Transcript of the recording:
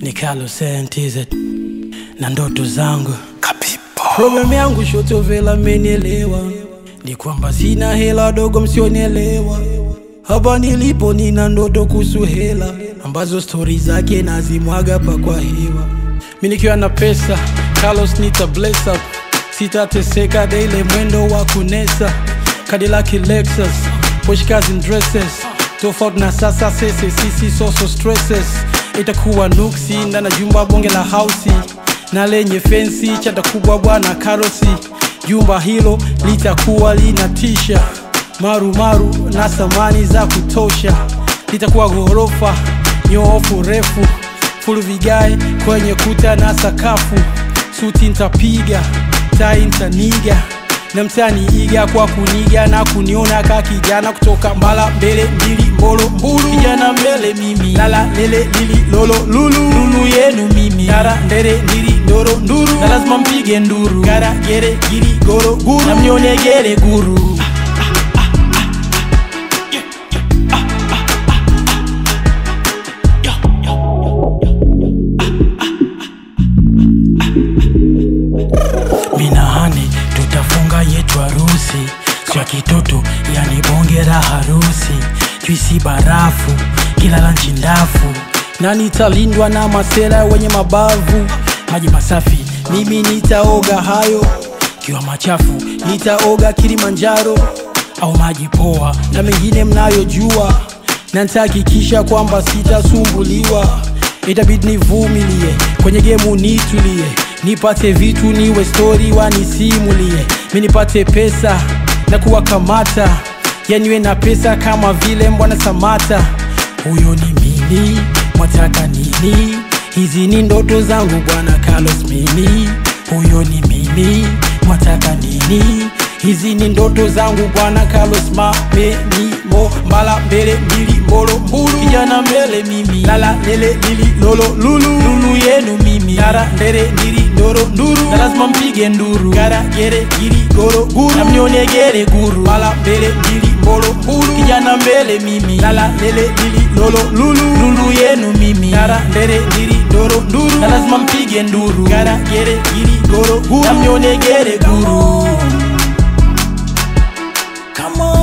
ni Carlos NTZ na ndoto zangu problem yangu shotovela menielewa ni kwamba sina hela dogo msionielewa hapa nilipo nina ndoto kuhusu hela ambazo stori zake nazimwaga pa kwa hewa mi nikiwa na pesa Carlos nita bless up sitateseka daile mwendo wa kunesa Cadillac Lexus Porsche cars and dresses tofauti na sasa sese sisi soso stresses itakuwa nuksi ndana jumba bonge la hausi na lenye fensi chata kubwa bwana karosi jumba hilo litakuwa linatisha marumaru na samani za kutosha litakuwa ghorofa nyoofu refu fulu vigae kwenye kuta na sakafu suti ntapiga tai ntaniga na mtani iga kwa kuniga na kuniona ka kijana kutoka mbala mbele mbili mbolo mbulu kijana mbele mimi lala lele lili lolo lulu lulu yenu mimi tara ndere ndiri ndoro nduru na lazima mpige nduru gara gere giri goro guru na mnione gere guru minahani tutafunga yetu harusi sio kitoto yani bonge la harusi juisi barafu kila lanchi ndafu na nitalindwa na masela wenye mabavu maji masafi mimi nitaoga hayo kiwa machafu nitaoga kilimanjaro au maji poa na mengine mnayojua na nitahakikisha kwamba sitasumbuliwa itabidi nivumilie kwenye gemu nitulie nipate vitu niwe stori wanisimulie mi nipate pesa na kuwakamata yaniwe na pesa kama vile mbwana samata huyo ni mimi mwataka nini hizi ni ndoto zangu bwana carlos mimi huyo ni mimi mwataka nini hizi ni ndoto zangu bwana carlos mamenimo mbala mbele mbili mbolo mbulu kijana mbele mimi lala lele lili lolo lulu lulu yenu mimi tara ndere ndiri ndoro nduru na lazima mpige nduru gara gere giri goro guru na mnione gere guru mbala mbele mbili mbolo mbulu kijana mbele mimi lala lele lili lolo lulu lulu yenu mimi tara ndere ndiri ndoro nduru na lazima mpige nduru gara gere giri goro guru na mnione gere guru Come on.